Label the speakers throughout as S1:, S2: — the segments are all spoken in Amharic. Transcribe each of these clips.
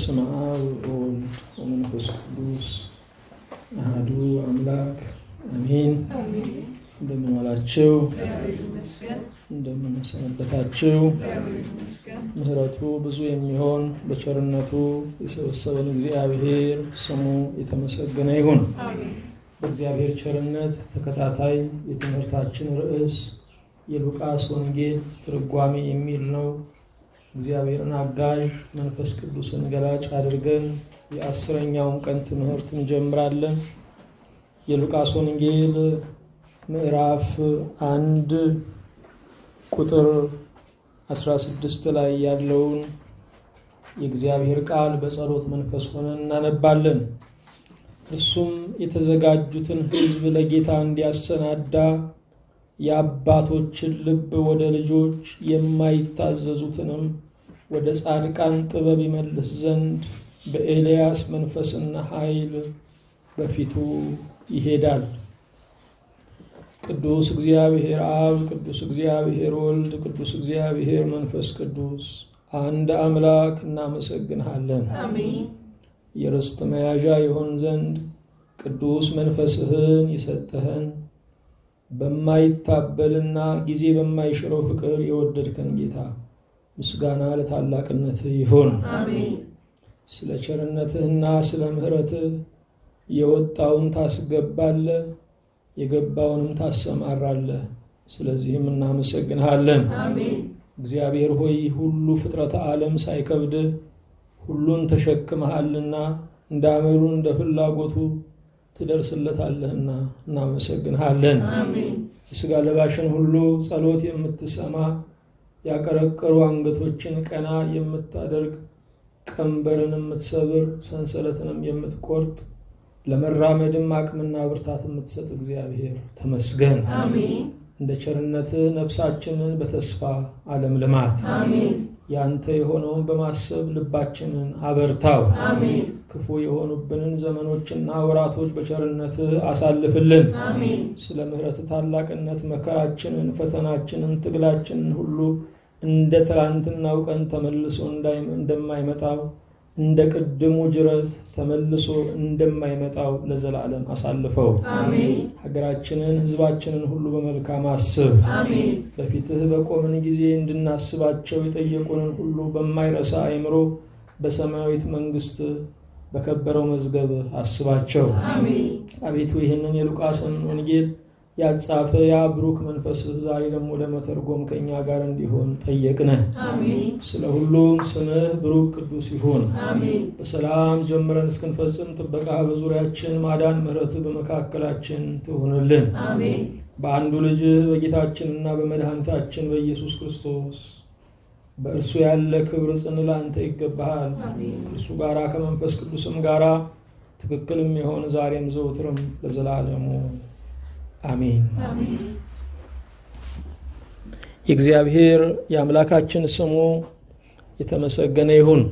S1: በስመ አብ ወወልድ ወመንፈስ ቅዱስ አሐዱ አምላክ አሜን። እንደምን ዋላችሁ? እንደምን ሰነበታችሁ? ምሕረቱ ብዙ የሚሆን በቸርነቱ የሰበሰበን እግዚአብሔር ስሙ የተመሰገነ ይሁን። በእግዚአብሔር ቸርነት ተከታታይ የትምህርታችን ርዕስ የሉቃስ ወንጌል ትርጓሜ የሚል ነው። እግዚአብሔርን አጋዥ መንፈስ ቅዱስን ገላጭ አድርገን የአስረኛውን ቀን ትምህርት እንጀምራለን። የሉቃስ ወንጌል ምዕራፍ አንድ ቁጥር 16 ላይ ያለውን የእግዚአብሔር ቃል በጸሎት መንፈስ ሆነን እናነባለን። እርሱም የተዘጋጁትን ሕዝብ ለጌታ እንዲያሰናዳ የአባቶችን ልብ ወደ ልጆች የማይታዘዙትንም ወደ ጻድቃን ጥበብ ይመልስ ዘንድ በኤልያስ መንፈስና ኃይል በፊቱ ይሄዳል። ቅዱስ እግዚአብሔር አብ፣ ቅዱስ እግዚአብሔር ወልድ፣ ቅዱስ እግዚአብሔር መንፈስ ቅዱስ አንድ አምላክ እናመሰግንሃለን። የርስት መያዣ የሆን ዘንድ ቅዱስ መንፈስህን የሰጠህን በማይታበልና ጊዜ በማይሽረው ፍቅር የወደድከን ጌታ ምስጋና ለታላቅነትህ ይሁን። ስለ ቸርነትህና ስለ ምሕረትህ የወጣውን ታስገባለህ፣ የገባውንም ታሰማራለህ። ስለዚህም እናመሰግንሃለን። እግዚአብሔር ሆይ ሁሉ ፍጥረተ ዓለም ሳይከብድህ ሁሉን ተሸክመሃልና እንደ አመሉ እንደ ፍላጎቱ ትደርስለታለህና እናመሰግንሃለን። የሥጋ ለባሽን ሁሉ ጸሎት የምትሰማ ያቀረቀሩ አንገቶችን ቀና የምታደርግ ቀንበርን የምትሰብር ሰንሰለትንም የምትቆርጥ ለመራመድም አቅምና ብርታት የምትሰጥ እግዚአብሔር ተመስገን። እንደ ቸርነትህ ነፍሳችንን በተስፋ ዓለም ልማት ያንተ የሆነውን በማሰብ ልባችንን አበርታው። ክፉ የሆኑብንን ዘመኖችና ወራቶች በቸርነትህ አሳልፍልን። ስለ ምሕረትህ ታላቅነት መከራችንን፣ ፈተናችንን፣ ትግላችንን ሁሉ እንደ ትላንትናው ቀን ተመልሶ እንደማይመጣው እንደ ቅድሙ ጅረት ተመልሶ እንደማይመጣው ለዘላለም አሳልፈው። ሀገራችንን፣ ሕዝባችንን ሁሉ በመልካም አስብ። በፊትህ በቆምን ጊዜ እንድናስባቸው የጠየቁንን ሁሉ በማይረሳ አእምሮ በሰማያዊት መንግስት በከበረው መዝገብ አስባቸው። አቤቱ ይህንን የሉቃስን ወንጌል ያጻፈ ያ ብሩክ መንፈስህ ዛሬ ደግሞ ለመተርጎም ከእኛ ጋር እንዲሆን ጠየቅነህ። ስለ ሁሉም ስምህ ብሩክ ቅዱስ ይሁን። በሰላም ጀምረን እስክንፈጽም ጥበቃ በዙሪያችን ማዳን፣ ምሕረትህ በመካከላችን ትሁንልን። በአንዱ ልጅህ በጌታችንና በመድኃኒታችን በኢየሱስ ክርስቶስ በእርሱ ያለ ክብር ጽን ለአንተ ይገባሃል። ከእርሱ ጋራ ከመንፈስ ቅዱስም ጋራ ትክክልም የሆን ዛሬም ዘውትርም ለዘላለሙ አሜን። የእግዚአብሔር የአምላካችን ስሙ የተመሰገነ ይሁን።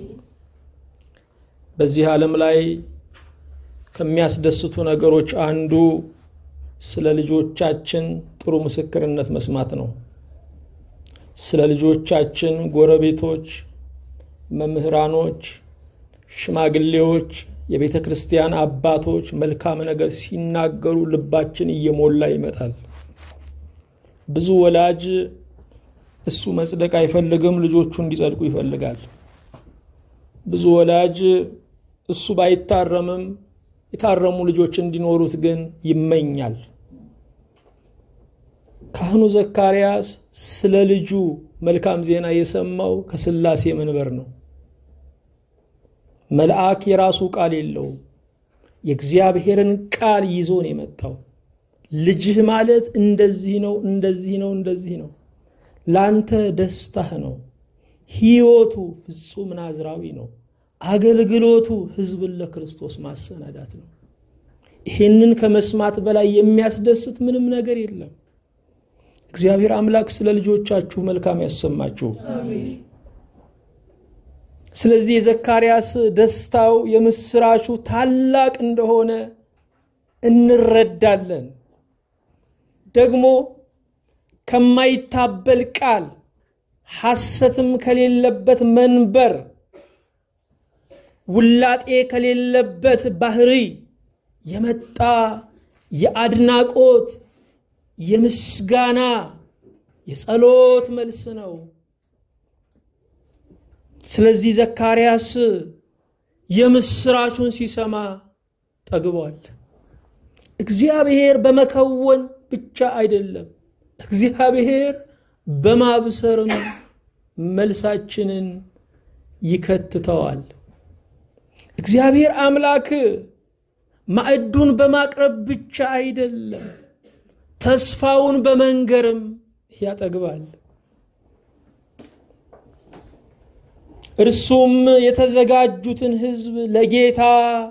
S1: በዚህ ዓለም ላይ ከሚያስደስቱ ነገሮች አንዱ ስለ ልጆቻችን ጥሩ ምስክርነት መስማት ነው። ስለ ልጆቻችን ጎረቤቶች፣ መምህራኖች፣ ሽማግሌዎች የቤተ ክርስቲያን አባቶች መልካም ነገር ሲናገሩ ልባችን እየሞላ ይመጣል። ብዙ ወላጅ እሱ መጽደቅ አይፈልግም፣ ልጆቹ እንዲጸድቁ ይፈልጋል። ብዙ ወላጅ እሱ ባይታረምም የታረሙ ልጆች እንዲኖሩት ግን ይመኛል። ካህኑ ዘካርያስ ስለ ልጁ መልካም ዜና የሰማው ከሥላሴ መንበር ነው። መልአክ የራሱ ቃል የለውም። የእግዚአብሔርን ቃል ይዞ ነው የመጣው። ልጅህ ማለት እንደዚህ ነው፣ እንደዚህ ነው፣ እንደዚህ ነው። ላንተ ደስታህ ነው። ሕይወቱ ፍጹም ናዝራዊ ነው። አገልግሎቱ ሕዝብን ለክርስቶስ ማሰናዳት ነው። ይህንን ከመስማት በላይ የሚያስደስት ምንም ነገር የለም። እግዚአብሔር አምላክ ስለ ልጆቻችሁ መልካም ያሰማችሁ። ስለዚህ የዘካርያስ ደስታው የምስራቹ ታላቅ እንደሆነ እንረዳለን። ደግሞ ከማይታበል ቃል ሐሰትም ከሌለበት መንበር ውላጤ ከሌለበት ባህሪ የመጣ የአድናቆት የምስጋና የጸሎት መልስ ነው። ስለዚህ ዘካርያስ የምስራቹን ሲሰማ ጠግቧል። እግዚአብሔር በመከወን ብቻ አይደለም፣ እግዚአብሔር በማብሰርም መልሳችንን ይከትተዋል። እግዚአብሔር አምላክ ማዕዱን በማቅረብ ብቻ አይደለም፣ ተስፋውን በመንገርም ያጠግባል። እርሱም የተዘጋጁትን ሕዝብ ለጌታ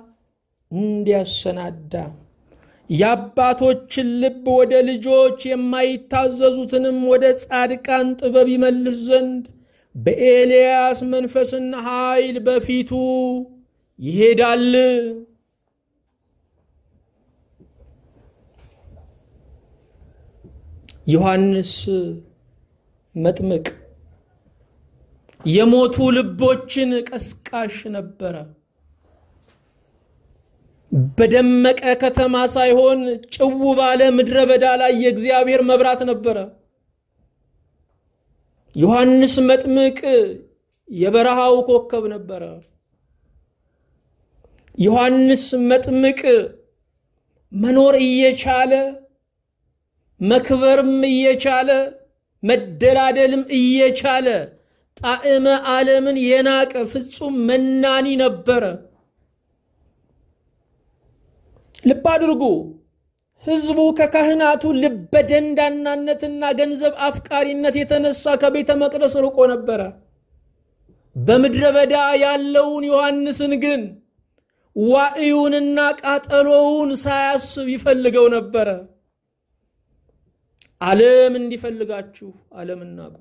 S1: እንዲያሰናዳ የአባቶችን ልብ ወደ ልጆች የማይታዘዙትንም ወደ ጻድቃን ጥበብ ይመልስ ዘንድ በኤልያስ መንፈስና ኃይል በፊቱ ይሄዳል። ዮሐንስ መጥምቅ የሞቱ ልቦችን ቀስቃሽ ነበረ። በደመቀ ከተማ ሳይሆን ጭው ባለ ምድረ በዳ ላይ የእግዚአብሔር መብራት ነበረ። ዮሐንስ መጥምቅ የበረሃው ኮከብ ነበረ። ዮሐንስ መጥምቅ መኖር እየቻለ መክበርም እየቻለ መደላደልም እየቻለ ጣዕመ ዓለምን የናቀ ፍጹም መናኒ ነበረ። ልብ አድርጉ። ሕዝቡ ከካህናቱ ልበ ደንዳናነትና ገንዘብ አፍቃሪነት የተነሳ ከቤተ መቅደስ ርቆ ነበረ። በምድረ በዳ ያለውን ዮሐንስን ግን ዋዕዩንና ቃጠሎውን ሳያስብ ይፈልገው ነበረ። ዓለም እንዲፈልጋችሁ ዓለምን ናቁ።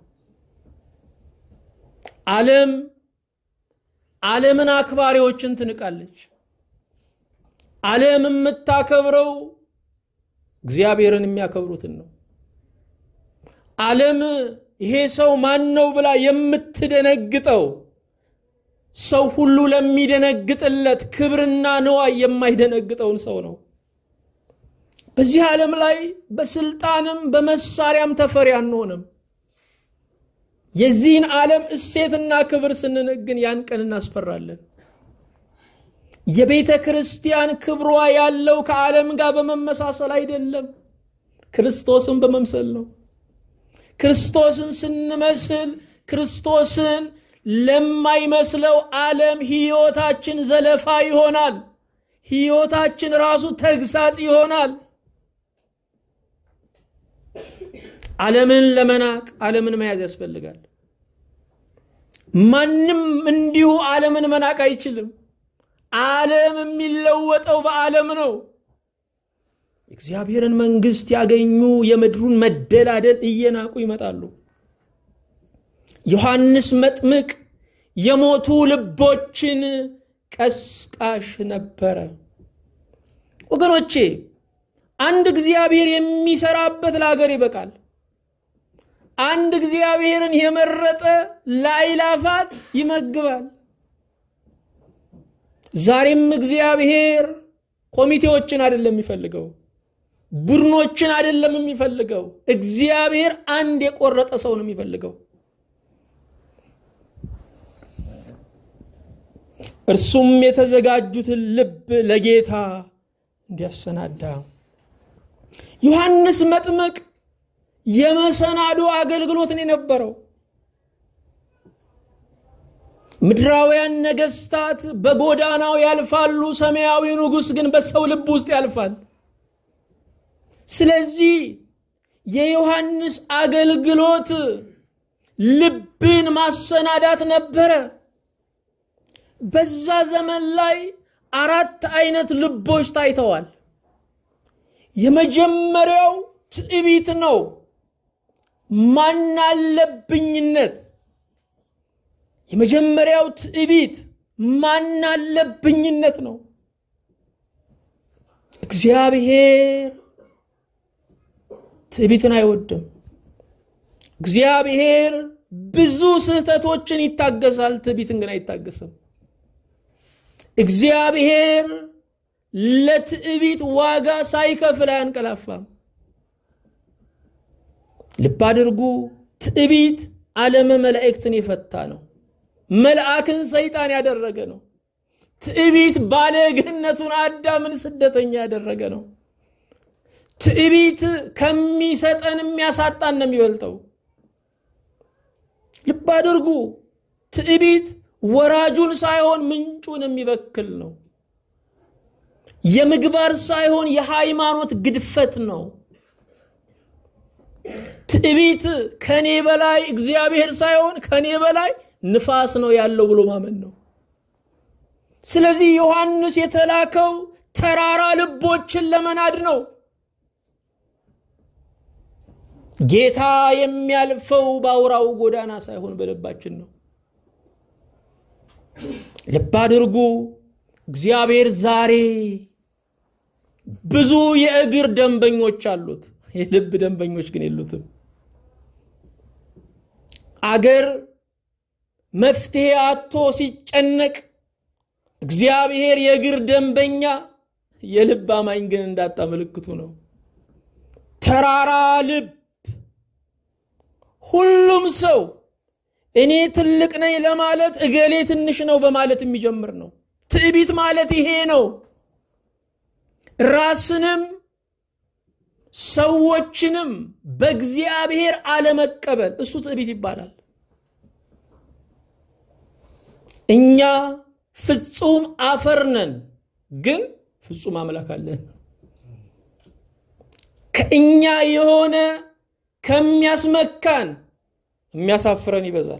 S1: ዓለም ዓለምን አክባሪዎችን ትንቃለች። ዓለም የምታከብረው እግዚአብሔርን የሚያከብሩትን ነው። ዓለም ይሄ ሰው ማን ነው ብላ የምትደነግጠው ሰው ሁሉ ለሚደነግጥለት ክብርና ንዋይ የማይደነግጠውን ሰው ነው። በዚህ ዓለም ላይ በስልጣንም በመሳሪያም ተፈሪ አንሆንም። የዚህን ዓለም እሴትና ክብር ስንነግን ያን ቀን እናስፈራለን። የቤተ ክርስቲያን ክብሯ ያለው ከዓለም ጋር በመመሳሰል አይደለም፣ ክርስቶስን በመምሰል ነው። ክርስቶስን ስንመስል ክርስቶስን ለማይመስለው ዓለም ሕይወታችን ዘለፋ ይሆናል። ሕይወታችን ራሱ ተግሳጽ ይሆናል። ዓለምን ለመናቅ ዓለምን መያዝ ያስፈልጋል። ማንም እንዲሁ ዓለምን መናቅ አይችልም። ዓለም የሚለወጠው በዓለም ነው። የእግዚአብሔርን መንግሥት ያገኙ የምድሩን መደላደል እየናቁ ይመጣሉ። ዮሐንስ መጥምቅ የሞቱ ልቦችን ቀስቃሽ ነበረ። ወገኖቼ አንድ እግዚአብሔር የሚሰራበት ለሀገር ይበቃል። አንድ እግዚአብሔርን የመረጠ ለአእላፋት ይመግባል። ዛሬም እግዚአብሔር ኮሚቴዎችን አይደለም የሚፈልገው፣ ቡድኖችን አይደለም የሚፈልገው። እግዚአብሔር አንድ የቆረጠ ሰው ነው የሚፈልገው። እርሱም የተዘጋጁትን ልብ ለጌታ እንዲያሰናዳ ዮሐንስ መጥምቅ የመሰናዶ አገልግሎትን የነበረው ምድራውያን ነገስታት በጎዳናው ያልፋሉ፣ ሰማያዊ ንጉሥ ግን በሰው ልብ ውስጥ ያልፋል። ስለዚህ የዮሐንስ አገልግሎት ልብን ማሰናዳት ነበረ። በዛ ዘመን ላይ አራት አይነት ልቦች ታይተዋል። የመጀመሪያው ትዕቢት ነው፣ ማናለብኝነት። የመጀመሪያው ትዕቢት ማናለብኝነት ነው። እግዚአብሔር ትዕቢትን አይወድም። እግዚአብሔር ብዙ ስህተቶችን ይታገሳል፣ ትዕቢትን ግን አይታገስም። እግዚአብሔር ለትዕቢት ዋጋ ሳይከፍል አያንቀላፋም። ልብ አድርጉ። ትዕቢት ዓለመ መላእክትን የፈታ ነው። መልአክን ሰይጣን ያደረገ ነው። ትዕቢት ባለግነቱን አዳምን ስደተኛ ያደረገ ነው። ትዕቢት ከሚሰጠን የሚያሳጣን ነው የሚበልጠው። ልብ አድርጉ። ትዕቢት ወራጁን ሳይሆን ምንጩን የሚበክል ነው። የምግባር ሳይሆን የሃይማኖት ግድፈት ነው። ትዕቢት ከኔ በላይ እግዚአብሔር ሳይሆን ከኔ በላይ ንፋስ ነው ያለው ብሎ ማመን ነው። ስለዚህ ዮሐንስ የተላከው ተራራ ልቦችን ለመናድ ነው። ጌታ የሚያልፈው በአውራው ጎዳና ሳይሆን በልባችን ነው። ልብ አድርጉ። እግዚአብሔር ዛሬ ብዙ የእግር ደንበኞች አሉት፣ የልብ ደንበኞች ግን የሉትም። አገር መፍትሄ አቶ ሲጨነቅ እግዚአብሔር የእግር ደንበኛ የልብ አማኝ ግን እንዳጣ ምልክቱ ነው። ተራራ ልብ ሁሉም ሰው እኔ ትልቅ ነኝ ለማለት እገሌ ትንሽ ነው በማለት የሚጀምር ነው። ትዕቢት ማለት ይሄ ነው። ራስንም ሰዎችንም በእግዚአብሔር አለመቀበል እሱ ትዕቢት ይባላል። እኛ ፍጹም አፈር ነን፣ ግን ፍጹም አምላክ አለን። ከእኛ የሆነ ከሚያስመካን የሚያሳፍረን ይበዛል።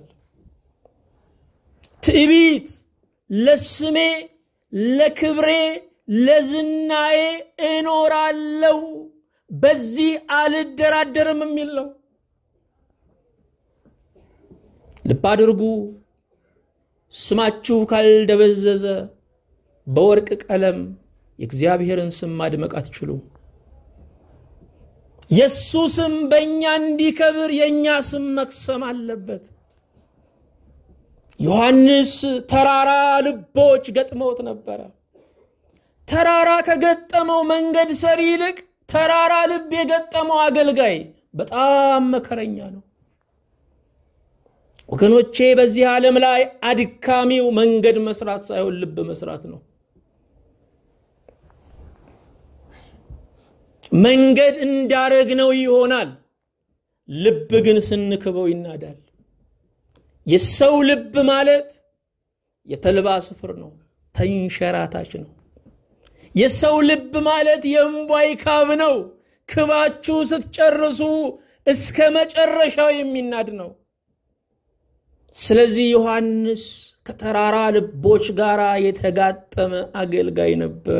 S1: ትዕቢት ለስሜ፣ ለክብሬ፣ ለዝናዬ እኖራለሁ በዚህ አልደራደርም የሚል ነው። ልብ አድርጉ። ስማችሁ ካልደበዘዘ በወርቅ ቀለም የእግዚአብሔርን ስም ማድመቅ አትችሉም። የእሱ ስም በእኛ እንዲከብር የእኛ ስም መክሰም አለበት። ዮሐንስ ተራራ ልቦች ገጥመውት ነበረ። ተራራ ከገጠመው መንገድ ሰሪ ይልቅ ተራራ ልብ የገጠመው አገልጋይ በጣም መከረኛ ነው። ወገኖቼ በዚህ ዓለም ላይ አድካሚው መንገድ መስራት ሳይሆን ልብ መስራት ነው። መንገድ እንዳረግነው ይሆናል፣ ልብ ግን ስንክበው ይናዳል። የሰው ልብ ማለት የተልባ ስፍር ነው፣ ተንሸራታች ነው። የሰው ልብ ማለት የእምቧይ ካብ ነው። ክባችሁ ስትጨርሱ እስከ መጨረሻው የሚናድ ነው። ስለዚህ ዮሐንስ ከተራራ ልቦች ጋር የተጋጠመ አገልጋይ ነበረ።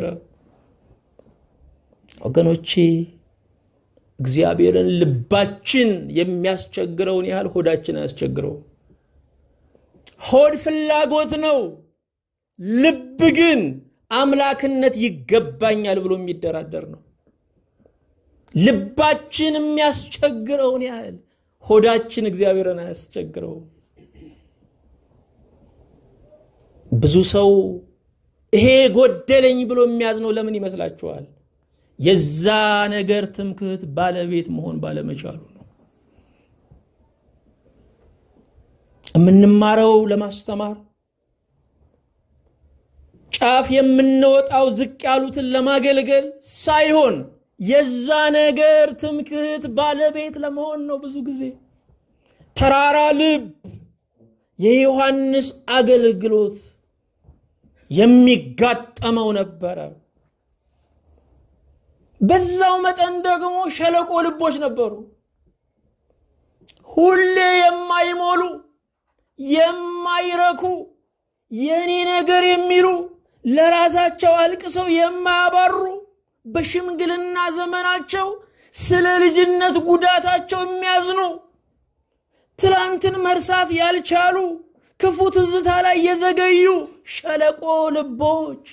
S1: ወገኖቼ እግዚአብሔርን ልባችን የሚያስቸግረውን ያህል ሆዳችን አያስቸግረው። ሆድ ፍላጎት ነው። ልብ ግን አምላክነት ይገባኛል ብሎ የሚደራደር ነው። ልባችን የሚያስቸግረውን ያህል ሆዳችን እግዚአብሔርን አያስቸግረውም። ብዙ ሰው ይሄ ጎደለኝ ብሎ የሚያዝነው ለምን ይመስላችኋል? የዛ ነገር ትምክህት ባለቤት መሆን ባለመቻሉ ነው። የምንማረው ለማስተማር ጫፍ የምንወጣው ዝቅ ያሉትን ለማገልገል ሳይሆን የዛ ነገር ትምክህት ባለቤት ለመሆን ነው። ብዙ ጊዜ ተራራ ልብ የዮሐንስ አገልግሎት የሚጋጠመው ነበረ። በዛው መጠን ደግሞ ሸለቆ ልቦች ነበሩ። ሁሌ የማይሞሉ የማይረኩ የእኔ ነገር የሚሉ ለራሳቸው አልቅሰው የማያባሩ በሽምግልና ዘመናቸው ስለ ልጅነት ጉዳታቸው የሚያዝኑ ትላንትን መርሳት ያልቻሉ ክፉ ትዝታ ላይ የዘገዩ ሸለቆ ልቦች።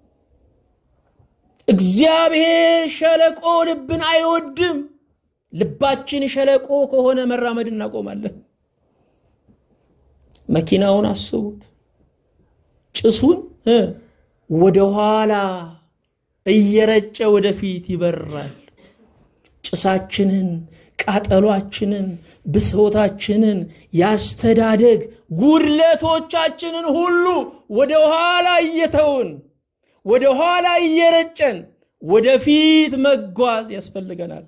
S1: እግዚአብሔር ሸለቆ ልብን አይወድም። ልባችን ሸለቆ ከሆነ መራመድ እናቆማለን። መኪናውን አስቡት፣ ጭሱን ወደ ኋላ እየረጨ ወደፊት ይበራል። ጭሳችንን፣ ቃጠሏችንን፣ ብሶታችንን፣ ያስተዳደግ ጉድለቶቻችንን ሁሉ ወደ ኋላ እየተውን ወደ ኋላ እየረጨን ወደፊት መጓዝ ያስፈልገናል።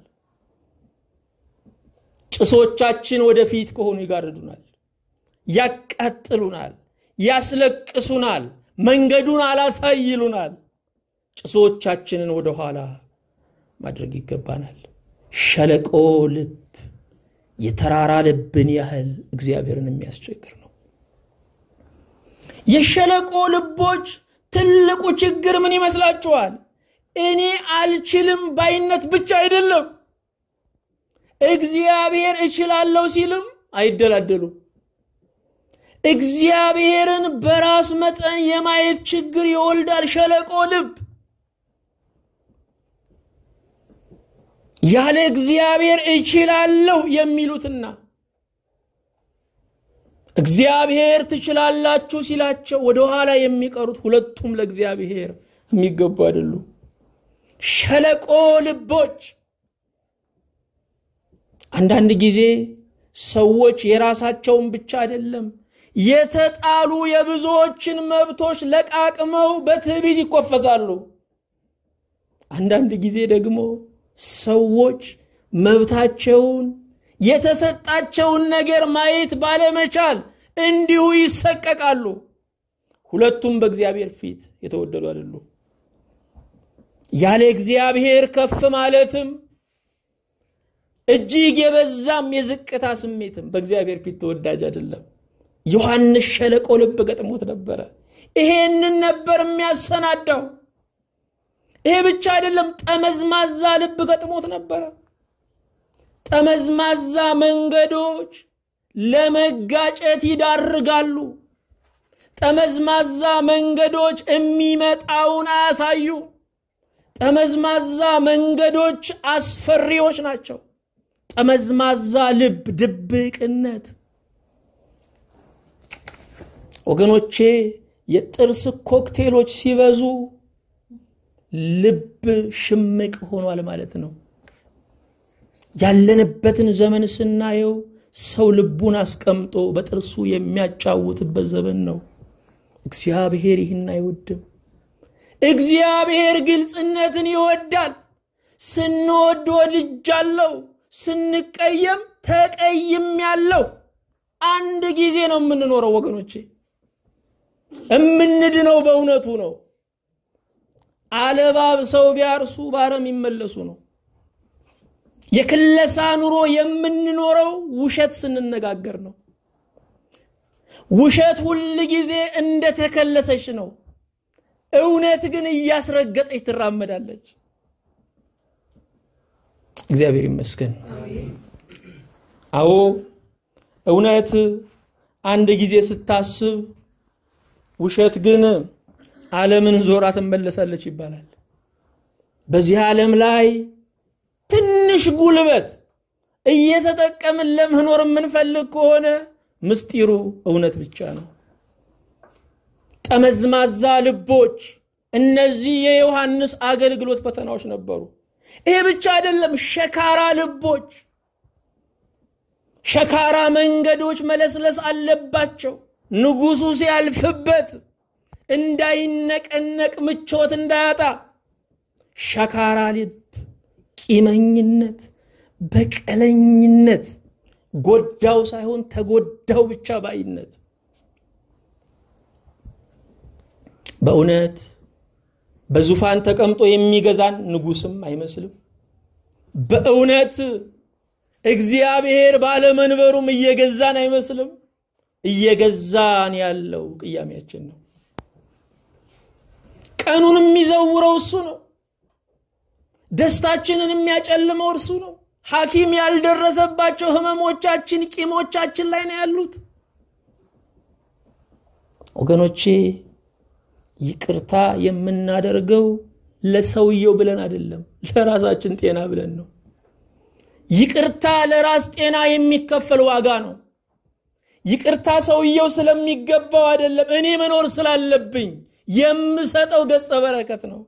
S1: ጭሶቻችን ወደፊት ከሆኑ ይጋርዱናል፣ ያቃጥሉናል፣ ያስለቅሱናል፣ መንገዱን አላሳይ ይሉናል። ጭሶቻችንን ወደ ኋላ ማድረግ ይገባናል። ሸለቆ ልብ የተራራ ልብን ያህል እግዚአብሔርን የሚያስቸግር ነው። የሸለቆ ልቦች ትልቁ ችግር ምን ይመስላችኋል? እኔ አልችልም ባይነት ብቻ አይደለም። እግዚአብሔር እችላለሁ ሲልም አይደላደሉም። እግዚአብሔርን በራስ መጠን የማየት ችግር ይወልዳል ሸለቆ ልብ። ያለ እግዚአብሔር እችላለሁ የሚሉትና እግዚአብሔር ትችላላችሁ ሲላቸው ወደኋላ የሚቀሩት ሁለቱም ለእግዚአብሔር የሚገቡ አይደሉም። ሸለቆ ልቦች አንዳንድ ጊዜ ሰዎች የራሳቸውን ብቻ አይደለም የተጣሉ የብዙዎችን መብቶች ለቃቅመው በትዕቢት ይኮፈሳሉ። አንዳንድ ጊዜ ደግሞ ሰዎች መብታቸውን የተሰጣቸውን ነገር ማየት ባለመቻል እንዲሁ ይሰቀቃሉ። ሁለቱም በእግዚአብሔር ፊት የተወደዱ አይደሉም። ያለ እግዚአብሔር ከፍ ማለትም እጅግ የበዛም የዝቅታ ስሜትም በእግዚአብሔር ፊት ተወዳጅ አይደለም። ዮሐንስ ሸለቆ ልብ ገጥሞት ነበረ። ይሄንን ነበር የሚያሰናዳው። ይሄ ብቻ አይደለም፣ ጠመዝማዛ ልብ ገጥሞት ነበረ። ጠመዝማዛ መንገዶች ለመጋጨት ይዳርጋሉ። ጠመዝማዛ መንገዶች የሚመጣውን አያሳዩ። ጠመዝማዛ መንገዶች አስፈሪዎች ናቸው። ጠመዝማዛ ልብ፣ ድብቅነት። ወገኖቼ የጥርስ ኮክቴሎች ሲበዙ ልብ ሽምቅ ሆኗል ማለት ነው። ያለንበትን ዘመን ስናየው ሰው ልቡን አስቀምጦ በጥርሱ የሚያጫውትበት ዘመን ነው። እግዚአብሔር ይህን አይወድም። እግዚአብሔር ግልጽነትን ይወዳል። ስንወድ ወድጃለሁ፣ ስንቀየም ተቀይም ያለው አንድ ጊዜ ነው የምንኖረው ወገኖቼ። እምንድነው በእውነቱ ነው። አለባብ ሰው ቢያርሱ ባረም ይመለሱ ነው። የክለሳ ኑሮ የምንኖረው ውሸት ስንነጋገር ነው። ውሸት ሁል ጊዜ እንደተከለሰች ነው። እውነት ግን እያስረገጠች ትራመዳለች። እግዚአብሔር ይመስገን። አዎ እውነት አንድ ጊዜ ስታስብ፣ ውሸት ግን ዓለምን ዞራ ትመለሳለች ይባላል። በዚህ ዓለም ላይ ትንሽ ጉልበት እየተጠቀምን ለመኖር የምንፈልግ ከሆነ ምስጢሩ እውነት ብቻ ነው። ጠመዝማዛ ልቦች፣ እነዚህ የዮሐንስ አገልግሎት ፈተናዎች ነበሩ። ይሄ ብቻ አይደለም፣ ሸካራ ልቦች፣ ሸካራ መንገዶች መለስለስ አለባቸው። ንጉሱ ሲያልፍበት እንዳይነቀነቅ ምቾት እንዳያጣ ሸካራ ልብ ቂመኝነት፣ በቀለኝነት፣ ጎዳው ሳይሆን ተጎዳው ብቻ ባይነት። በእውነት በዙፋን ተቀምጦ የሚገዛን ንጉስም አይመስልም። በእውነት እግዚአብሔር ባለመንበሩም እየገዛን አይመስልም። እየገዛን ያለው ቅያሜያችን ነው። ቀኑን የሚዘውረው እሱ ነው። ደስታችንን የሚያጨልመው እርሱ ነው። ሐኪም ያልደረሰባቸው ህመሞቻችን፣ ቂሞቻችን ላይ ነው ያሉት። ወገኖቼ ይቅርታ የምናደርገው ለሰውየው ብለን አይደለም፣ ለራሳችን ጤና ብለን ነው። ይቅርታ ለራስ ጤና የሚከፈል ዋጋ ነው። ይቅርታ ሰውየው ስለሚገባው አይደለም፣ እኔ መኖር ስላለብኝ የምሰጠው ገጸ በረከት ነው።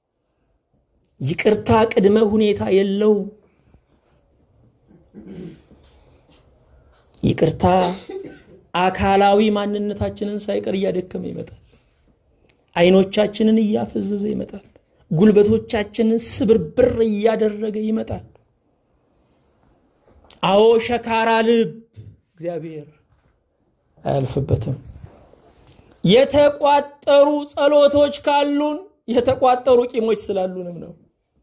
S1: ይቅርታ ቅድመ ሁኔታ የለውም። ይቅርታ አካላዊ ማንነታችንን ሳይቀር እያደከመ ይመጣል። አይኖቻችንን እያፈዘዘ ይመጣል። ጉልበቶቻችንን ስብርብር እያደረገ ይመጣል። አዎ ሸካራ ልብ እግዚአብሔር አያልፍበትም። የተቋጠሩ ጸሎቶች ካሉን የተቋጠሩ ቂሞች ስላሉንም ነው።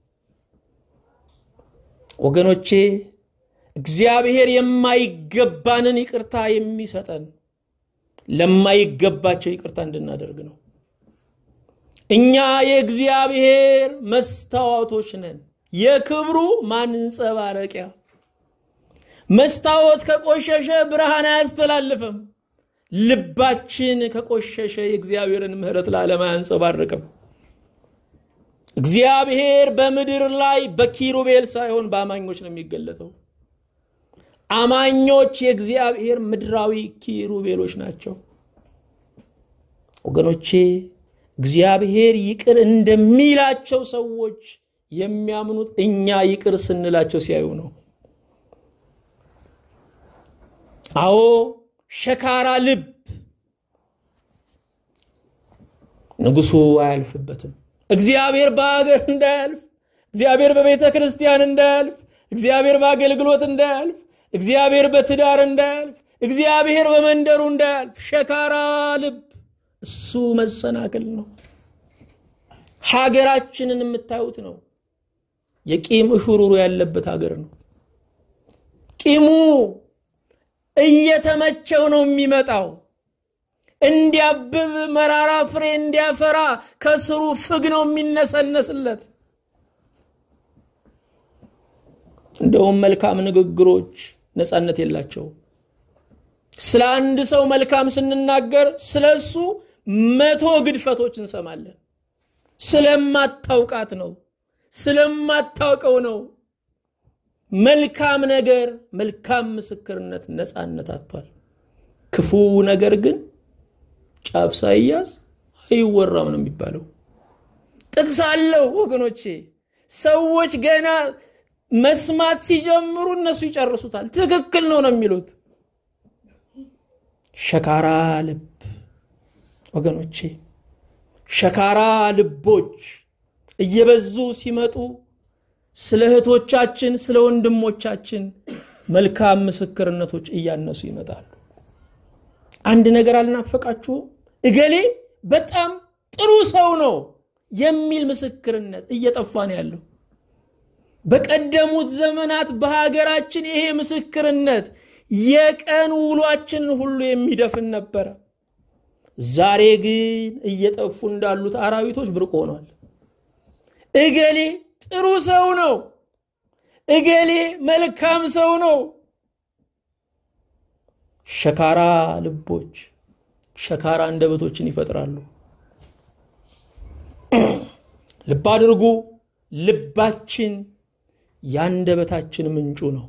S1: ወገኖቼ እግዚአብሔር የማይገባንን ይቅርታ የሚሰጠን ለማይገባቸው ይቅርታ እንድናደርግ ነው። እኛ የእግዚአብሔር መስታወቶች ነን፣ የክብሩ ማንጸባረቂያ። መስታወት ከቆሸሸ ብርሃን አያስተላልፍም። ልባችን ከቆሸሸ የእግዚአብሔርን ምሕረት ለዓለም አያንጸባርቅም። እግዚአብሔር በምድር ላይ በኪሩቤል ሳይሆን በአማኞች ነው የሚገለጠው። አማኞች የእግዚአብሔር ምድራዊ ኪሩቤሎች ናቸው። ወገኖቼ እግዚአብሔር ይቅር እንደሚላቸው ሰዎች የሚያምኑት እኛ ይቅር ስንላቸው ሲያዩ ነው። አዎ ሸካራ ልብ ንጉሱ አያልፍበትም። እግዚአብሔር በሀገር እንዳያልፍ፣ እግዚአብሔር በቤተ ክርስቲያን እንዳያልፍ፣ እግዚአብሔር በአገልግሎት እንዳያልፍ፣ እግዚአብሔር በትዳር እንዳያልፍ፣ እግዚአብሔር በመንደሩ እንዳያልፍ ሸካራ ልብ እሱ መሰናክል ነው። ሀገራችንን የምታዩት ነው። የቂም እሹሩሩ ያለበት ሀገር ነው። ቂሙ እየተመቸው ነው የሚመጣው። እንዲያብብ መራራ ፍሬ እንዲያፈራ ከስሩ ፍግ ነው የሚነሰነስለት። እንደውም መልካም ንግግሮች ነፃነት የላቸው። ስለ አንድ ሰው መልካም ስንናገር ስለ እሱ መቶ ግድፈቶች እንሰማለን። ስለማታውቃት ነው፣ ስለማታውቀው ነው። መልካም ነገር፣ መልካም ምስክርነት ነፃነት አጥቷል። ክፉ ነገር ግን ጫፍ ሳይያዝ አይወራም ነው የሚባለው። ጥቅስ አለው ወገኖቼ። ሰዎች ገና መስማት ሲጀምሩ እነሱ ይጨርሱታል። ትክክል ነው ነው የሚሉት። ሸካራ ልብ ወገኖቼ፣ ሸካራ ልቦች እየበዙ ሲመጡ ስለ እህቶቻችን፣ ስለ ወንድሞቻችን መልካም ምስክርነቶች እያነሱ ይመጣሉ። አንድ ነገር አልናፈቃችሁም? እገሌ በጣም ጥሩ ሰው ነው የሚል ምስክርነት እየጠፋ ነው ያለው። በቀደሙት ዘመናት በሀገራችን ይሄ ምስክርነት የቀን ውሏችን ሁሉ የሚደፍን ነበረ። ዛሬ ግን እየጠፉ እንዳሉት አራዊቶች ብርቅ ሆኗል። እገሌ ጥሩ ሰው ነው፣ እገሌ መልካም ሰው ነው። ሸካራ ልቦች ሸካራ አንደበቶችን ይፈጥራሉ። ልብ አድርጉ፣ ልባችን የአንደበታችን ምንጩ ነው።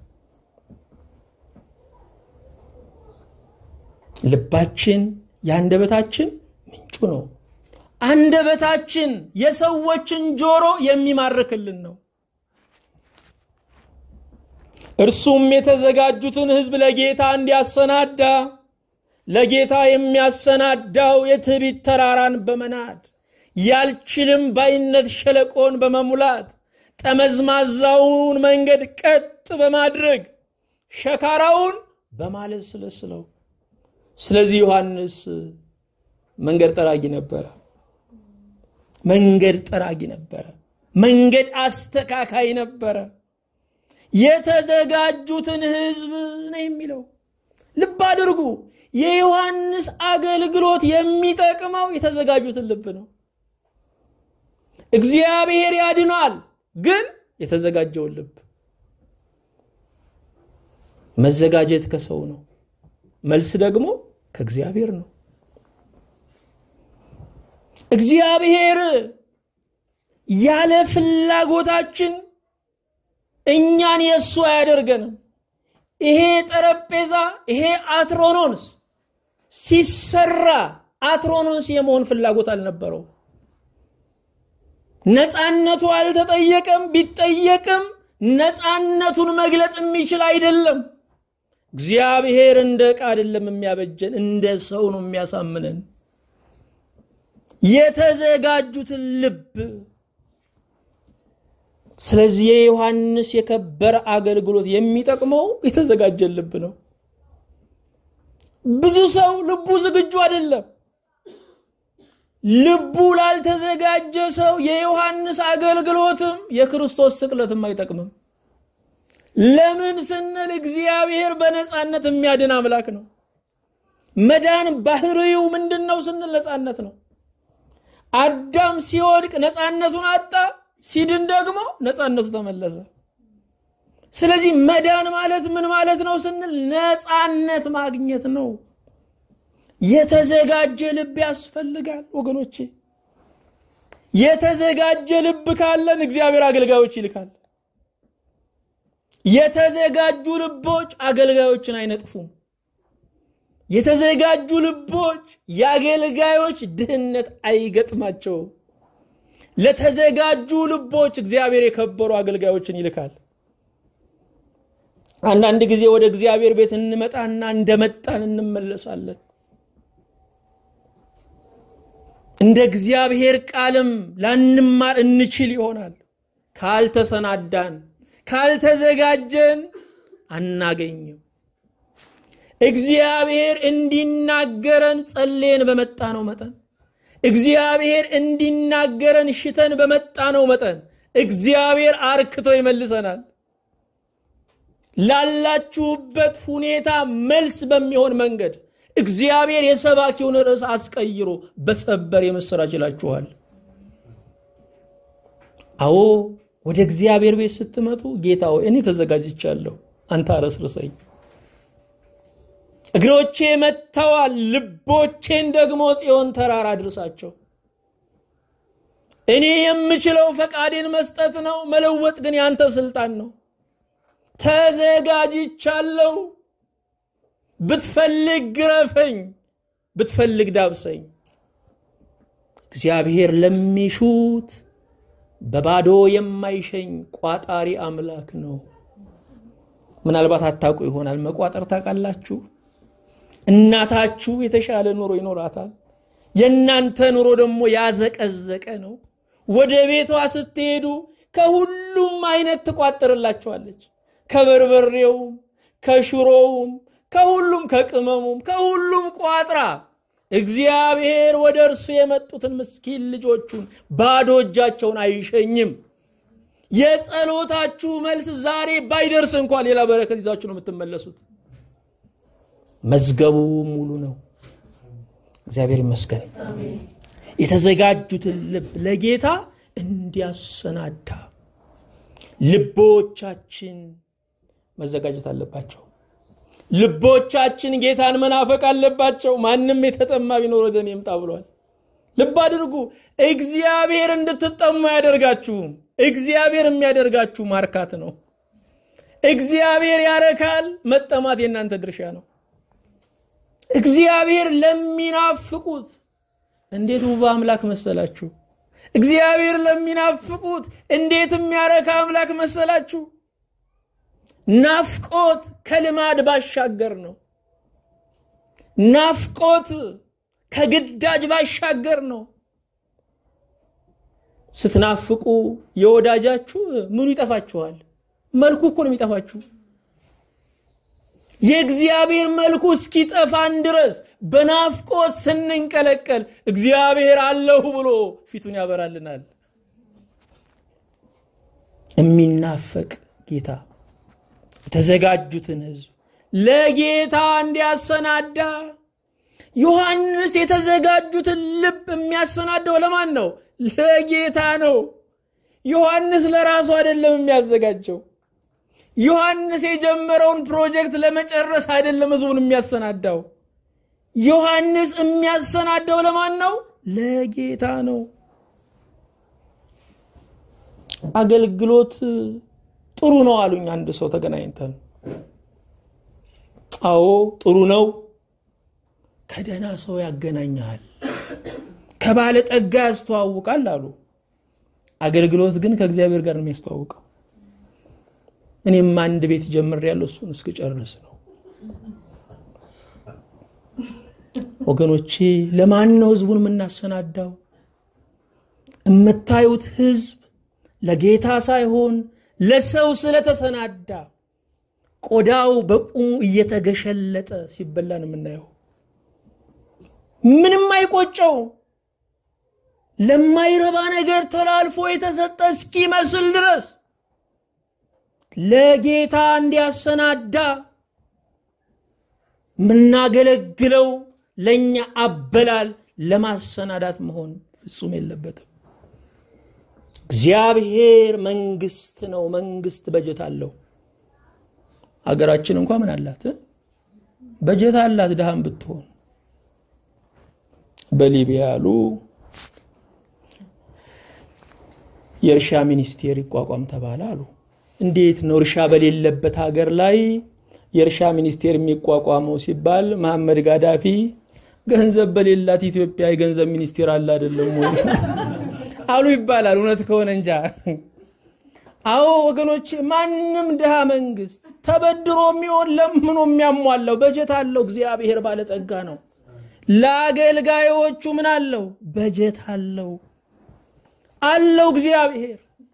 S1: ልባችን የአንደበታችን ምንጩ ነው። አንደበታችን የሰዎችን ጆሮ የሚማርክልን ነው። እርሱም የተዘጋጁትን ሕዝብ ለጌታ እንዲያሰናዳ ለጌታ የሚያሰናዳው የትዕቢት ተራራን በመናድ ያልችልም ባይነት ሸለቆን በመሙላት ጠመዝማዛውን መንገድ ቀጥ በማድረግ ሸካራውን በማለስለስለው። ስለዚህ ዮሐንስ መንገድ ጠራጊ ነበረ። መንገድ ጠራጊ ነበረ። መንገድ አስተካካይ ነበረ። የተዘጋጁትን ሕዝብ ነው የሚለው። ልብ አድርጉ። የዮሐንስ አገልግሎት የሚጠቅመው የተዘጋጁትን ልብ ነው። እግዚአብሔር ያድናል፣ ግን የተዘጋጀውን ልብ። መዘጋጀት ከሰው ነው፣ መልስ ደግሞ ከእግዚአብሔር ነው። እግዚአብሔር ያለ ፍላጎታችን እኛን የእሱ አያደርገንም። ይሄ ጠረጴዛ ይሄ አትሮኖንስ ሲሰራ አትሮኖስ የመሆን ፍላጎት አልነበረው። ነፃነቱ አልተጠየቀም። ቢጠየቅም ነፃነቱን መግለጥ የሚችል አይደለም። እግዚአብሔር እንደ ዕቃ አይደለም የሚያበጀን፣ እንደ ሰው ነው የሚያሳምነን። የተዘጋጁትን ልብ ስለዚህ የዮሐንስ የከበረ አገልግሎት የሚጠቅመው የተዘጋጀን ልብ ነው። ብዙ ሰው ልቡ ዝግጁ አይደለም። ልቡ ላልተዘጋጀ ሰው የዮሐንስ አገልግሎትም የክርስቶስ ስቅለትም አይጠቅምም። ለምን ስንል እግዚአብሔር በነፃነት የሚያድን አምላክ ነው። መዳን ባህሪው ምንድን ነው ስንል ነፃነት ነው። አዳም ሲወድቅ ነፃነቱን አጣ፣ ሲድን ደግሞ ነፃነቱ ተመለሰ። ስለዚህ መዳን ማለት ምን ማለት ነው ስንል ነፃነት ማግኘት ነው። የተዘጋጀ ልብ ያስፈልጋል ወገኖቼ። የተዘጋጀ ልብ ካለን እግዚአብሔር አገልጋዮች ይልካል። የተዘጋጁ ልቦች አገልጋዮችን አይነጥፉም። የተዘጋጁ ልቦች የአገልጋዮች ድህነት አይገጥማቸውም። ለተዘጋጁ ልቦች እግዚአብሔር የከበሩ አገልጋዮችን ይልካል። አንዳንድ ጊዜ ወደ እግዚአብሔር ቤት እንመጣና እንደመጣን እንመለሳለን። እንደ እግዚአብሔር ቃልም ላንማር እንችል ይሆናል። ካልተሰናዳን፣ ካልተዘጋጀን አናገኝም። እግዚአብሔር እንዲናገረን ጸልየን በመጣ ነው መጠን እግዚአብሔር እንዲናገረን ሽተን በመጣ ነው መጠን እግዚአብሔር አርክቶ ይመልሰናል። ላላችሁበት ሁኔታ መልስ በሚሆን መንገድ እግዚአብሔር የሰባኪውን ርዕስ አስቀይሮ በሰበር የምስራች ይላችኋል። አዎ ወደ እግዚአብሔር ቤት ስትመጡ ጌታ ሆይ እኔ ተዘጋጅቻለሁ፣ አንተ አረስርሰኝ። እግሮቼ መጥተዋል፣ ልቦቼን ደግሞ ጽዮን ተራራ አድርሳቸው። እኔ የምችለው ፈቃዴን መስጠት ነው፣ መለወጥ ግን ያንተ ስልጣን ነው። ተዘጋጅቻለሁ። ብትፈልግ ግረፈኝ፣ ብትፈልግ ዳብሰኝ። እግዚአብሔር ለሚሹት በባዶ የማይሸኝ ቋጣሪ አምላክ ነው። ምናልባት አታውቁ ይሆናል። መቋጠር ታውቃላችሁ? እናታችሁ የተሻለ ኑሮ ይኖራታል። የእናንተ ኑሮ ደግሞ ያዘቀዘቀ ነው። ወደ ቤቷ ስትሄዱ ከሁሉም አይነት ትቋጥርላችኋለች። ከበርበሬውም፣ ከሽሮውም፣ ከሁሉም ከቅመሙም፣ ከሁሉም ቋጥራ እግዚአብሔር ወደ እርሱ የመጡትን ምስኪን ልጆቹን ባዶ እጃቸውን አይሸኝም። የጸሎታችሁ መልስ ዛሬ ባይደርስ እንኳን ሌላ በረከት ይዛችሁ ነው የምትመለሱት። መዝገቡ ሙሉ ነው። እግዚአብሔር ይመስገን። የተዘጋጁትን ልብ ለጌታ እንዲያሰናዳ ልቦቻችን መዘጋጀት አለባቸው። ልቦቻችን ጌታን መናፈቅ አለባቸው። ማንም የተጠማ ቢኖር ወደ እኔ ይምጣ ብሏል። ልብ አድርጉ። እግዚአብሔር እንድትጠሙ አያደርጋችሁም። እግዚአብሔር የሚያደርጋችሁ ማርካት ነው። እግዚአብሔር ያረካል። መጠማት የእናንተ ድርሻ ነው። እግዚአብሔር ለሚናፍቁት እንዴት ውብ አምላክ መሰላችሁ! እግዚአብሔር ለሚናፍቁት እንዴት የሚያረካ አምላክ መሰላችሁ! ናፍቆት ከልማድ ባሻገር ነው። ናፍቆት ከግዳጅ ባሻገር ነው። ስትናፍቁ የወዳጃችሁ ምኑ ይጠፋችኋል? መልኩ እኮ ነው የሚጠፋችሁ። የእግዚአብሔር መልኩ እስኪጠፋን ድረስ በናፍቆት ስንንቀለቀል እግዚአብሔር አለሁ ብሎ ፊቱን ያበራልናል። የሚናፈቅ ጌታ የተዘጋጁትን ሕዝብ ለጌታ እንዲያሰናዳ ዮሐንስ የተዘጋጁትን ልብ የሚያሰናዳው ለማን ነው? ለጌታ ነው። ዮሐንስ ለራሱ አይደለም የሚያዘጋጀው። ዮሐንስ የጀመረውን ፕሮጀክት ለመጨረስ አይደለም ህዝቡን የሚያሰናዳው። ዮሐንስ የሚያሰናዳው ለማን ነው? ለጌታ ነው። አገልግሎት ጥሩ ነው አሉኝ አንድ ሰው ተገናኝተን። አዎ ጥሩ ነው። ከደህና ሰው ያገናኛል፣ ከባለጠጋ ያስተዋውቃል አሉ። አገልግሎት ግን ከእግዚአብሔር ጋር ነው የሚያስተዋውቀው። እኔም አንድ ቤት ጀምሬያለሁ፣ እሱን እስክጨርስ ነው። ወገኖቼ ለማን ነው ህዝቡን የምናሰናዳው? የምታዩት ህዝብ ለጌታ ሳይሆን ለሰው ስለተሰናዳ ቆዳው በቁሙ እየተገሸለጠ ሲበላ ነው የምናየው። ምንም አይቆጨው። ለማይረባ ነገር ተላልፎ የተሰጠ እስኪመስል ድረስ ለጌታ እንዲያሰናዳ የምናገለግለው ለእኛ አበላል ለማሰናዳት መሆን ፍጹም የለበትም። እግዚአብሔር መንግስት ነው። መንግስት በጀት አለው። ሀገራችን እንኳ ምን አላት? በጀት አላት። ድሃም ብትሆን በሊቢያ ያሉ የእርሻ ሚኒስቴር ይቋቋም ተባለ አሉ። እንዴት ነው እርሻ በሌለበት ሀገር ላይ የእርሻ ሚኒስቴር የሚቋቋመው ሲባል መሐመድ ጋዳፊ ገንዘብ በሌላት ኢትዮጵያ የገንዘብ ሚኒስቴር አለ አይደለም ወይ አሉ ይባላል። እውነት ከሆነ እንጃ። አዎ ወገኖች፣ ማንም ድሃ መንግስት ተበድሮ የሚሆን ለምኖ የሚያሟላው በጀት አለው። እግዚአብሔር ባለጠጋ ነው። ለአገልጋዮቹ ምን አለው? በጀት አለው አለው እግዚአብሔር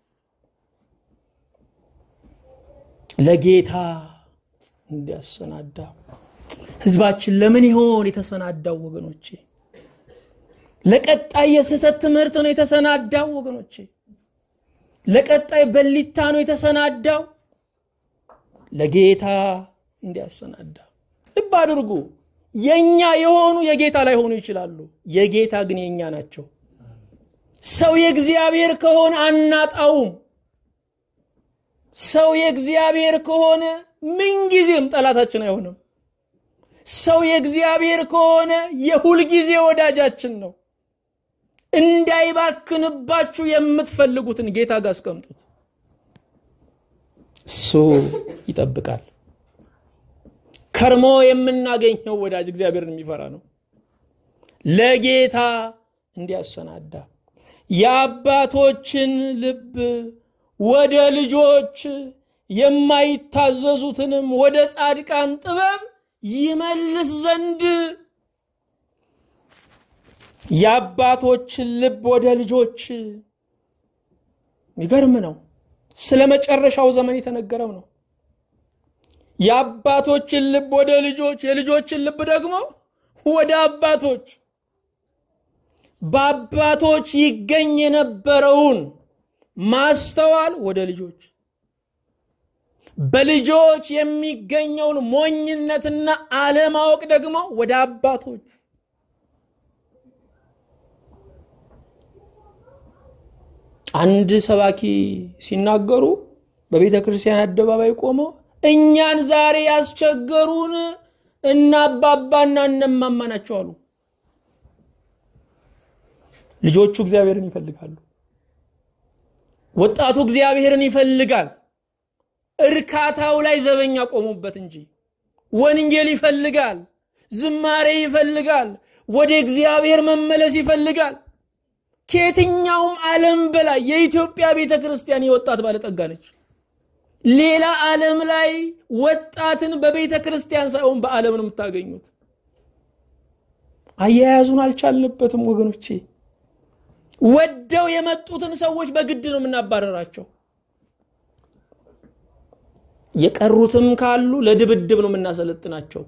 S1: ለጌታ እንዲያሰናዳ ህዝባችን ለምን ይሆን የተሰናዳው? ወገኖቼ ለቀጣይ የስህተት ትምህርት ነው የተሰናዳው። ወገኖቼ ለቀጣይ በሊታ ነው የተሰናዳው። ለጌታ እንዲያሰናዳ ልብ አድርጉ። የኛ የሆኑ የጌታ ላይሆኑ ይችላሉ። የጌታ ግን የኛ ናቸው። ሰው የእግዚአብሔር ከሆነ አናጣውም። ሰው የእግዚአብሔር ከሆነ ምንጊዜም ጠላታችን አይሆንም። ሰው የእግዚአብሔር ከሆነ የሁልጊዜ ወዳጃችን ነው። እንዳይባክንባችሁ የምትፈልጉትን ጌታ ጋር አስቀምጡት። እሱ ይጠብቃል። ከርሞ የምናገኘው ወዳጅ እግዚአብሔርን የሚፈራ ነው። ለጌታ እንዲያሰናዳ የአባቶችን ልብ ወደ ልጆች የማይታዘዙትንም ወደ ጻድቃን ጥበብ ይመልስ ዘንድ የአባቶችን ልብ ወደ ልጆች የሚገርም ነው። ስለ መጨረሻው ዘመን የተነገረው ነው። የአባቶችን ልብ ወደ ልጆች፣ የልጆችን ልብ ደግሞ ወደ አባቶች በአባቶች ይገኝ የነበረውን ማስተዋል ወደ ልጆች በልጆች የሚገኘውን ሞኝነትና አለማወቅ ደግሞ ወደ አባቶች አንድ ሰባኪ ሲናገሩ በቤተ ክርስቲያን አደባባይ ቆመው እኛን ዛሬ ያስቸገሩን እና አባባና እነማማ ናቸው አሉ። ልጆቹ እግዚአብሔርን ይፈልጋሉ። ወጣቱ እግዚአብሔርን ይፈልጋል። እርካታው ላይ ዘበኛ ቆሙበት እንጂ ወንጌል ይፈልጋል፣ ዝማሬ ይፈልጋል፣ ወደ እግዚአብሔር መመለስ ይፈልጋል። ከየትኛውም ዓለም በላይ የኢትዮጵያ ቤተ ክርስቲያን የወጣት ባለጠጋ ነች። ሌላ ዓለም ላይ ወጣትን በቤተ ክርስቲያን ሳይሆን በዓለም ነው የምታገኙት። አያያዙን አልቻልንበትም ወገኖቼ። ወደው የመጡትን ሰዎች በግድ ነው የምናባረራቸው። የቀሩትም ካሉ ለድብድብ ነው የምናሰለጥናቸው።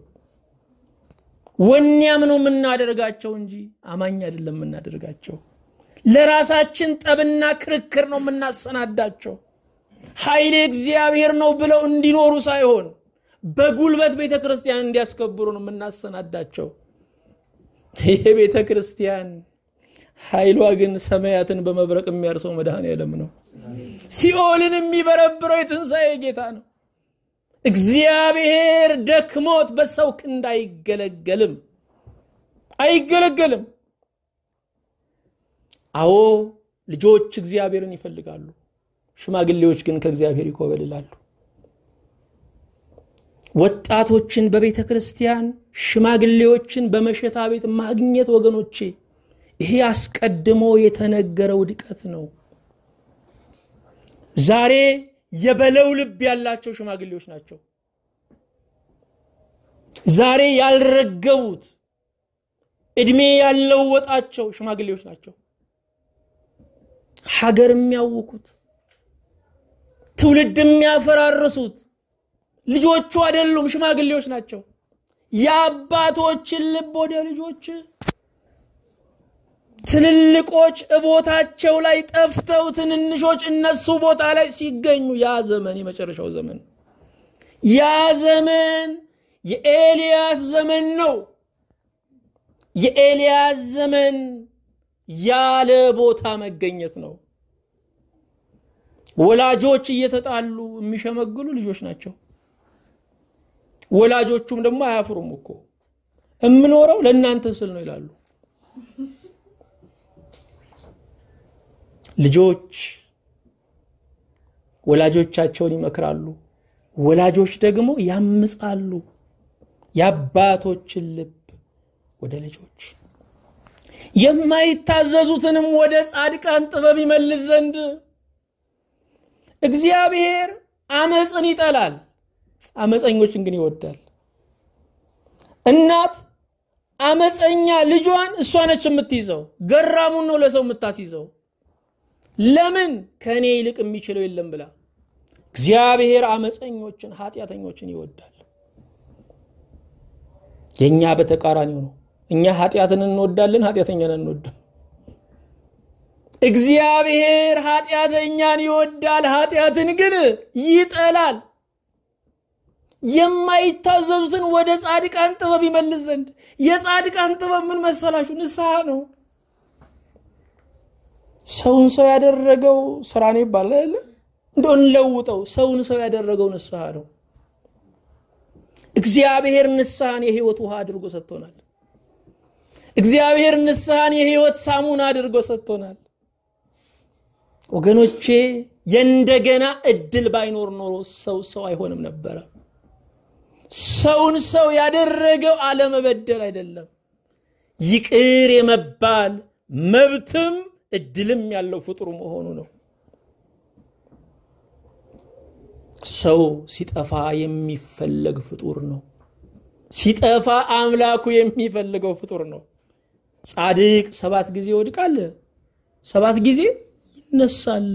S1: ወኔያም ነው የምናደርጋቸው እንጂ አማኝ አይደለም የምናደርጋቸው። ለራሳችን ጠብና ክርክር ነው የምናሰናዳቸው። ኃይሌ እግዚአብሔር ነው ብለው እንዲኖሩ ሳይሆን በጉልበት ቤተ ክርስቲያን እንዲያስከብሩ ነው የምናሰናዳቸው። ይህ ቤተ ክርስቲያን ኃይሏ ግን ሰማያትን በመብረቅ የሚያርሰው መድኃኔዓለም ነው። ሲኦልን የሚበረብረው የትንሣኤ ጌታ ነው። እግዚአብሔር ደክሞት በሰው ክንድ አይገለገልም አይገለገልም። አዎ ልጆች እግዚአብሔርን ይፈልጋሉ፣ ሽማግሌዎች ግን ከእግዚአብሔር ይኮበልላሉ። ወጣቶችን በቤተ ክርስቲያን ሽማግሌዎችን በመሸታ ቤት ማግኘት ወገኖቼ ይሄ አስቀድሞ የተነገረ ውድቀት ነው ዛሬ የበለው ልብ ያላቸው ሽማግሌዎች ናቸው ዛሬ ያልረገቡት እድሜ ያለወጣቸው ሽማግሌዎች ናቸው ሀገር የሚያውኩት ትውልድ የሚያፈራርሱት ልጆቹ አይደሉም ሽማግሌዎች ናቸው የአባቶችን ልብ ወደ ልጆች ትልልቆች እቦታቸው ላይ ጠፍተው ትንንሾች እነሱ ቦታ ላይ ሲገኙ ያ ዘመን የመጨረሻው ዘመን ያ ዘመን የኤልያስ ዘመን ነው የኤልያስ ዘመን ያለ ቦታ መገኘት ነው ወላጆች እየተጣሉ የሚሸመግሉ ልጆች ናቸው ወላጆቹም ደግሞ አያፍሩም እኮ የምኖረው ለእናንተ ስል ነው ይላሉ ልጆች ወላጆቻቸውን ይመክራሉ ወላጆች ደግሞ ያምጻሉ የአባቶችን ልብ ወደ ልጆች የማይታዘዙትንም ወደ ጻድቃን ጥበብ ይመልስ ዘንድ እግዚአብሔር አመፅን ይጠላል አመፀኞችን ግን ይወዳል እናት አመፀኛ ልጇን እሷ ነች የምትይዘው ገራሙን ነው ለሰው የምታስይዘው ለምን ከእኔ ይልቅ የሚችለው የለም ብላ እግዚአብሔር አመፀኞችን ኃጢአተኞችን ይወዳል የእኛ በተቃራኒው ነው እኛ ኃጢአትን እንወዳለን ኃጢአተኛን አንወድም እግዚአብሔር ኃጢአተኛን ይወዳል ኃጢአትን ግን ይጠላል የማይታዘዙትን ወደ ጻድቃን ጥበብ ይመልስ ዘንድ የጻድቃን ጥበብ ምን መሰላችሁ ንስሐ ነው ሰውን ሰው ያደረገው ስራ ነው ይባላል እንደ እንለውጠው ሰውን ሰው ያደረገው ንስሐ ነው እግዚአብሔር ንስሐን የህይወት ውሃ አድርጎ ሰጥቶናል እግዚአብሔር ንስሐን የህይወት ሳሙን አድርጎ ሰጥቶናል ወገኖቼ የእንደገና እድል ባይኖር ኖሮ ሰው ሰው አይሆንም ነበረ ሰውን ሰው ያደረገው አለመበደል አይደለም ይቅር የመባል መብትም እድልም ያለው ፍጡር መሆኑ ነው ሰው ሲጠፋ የሚፈለግ ፍጡር ነው ሲጠፋ አምላኩ የሚፈልገው ፍጡር ነው ጻድቅ ሰባት ጊዜ ይወድቃል ሰባት ጊዜ ይነሳል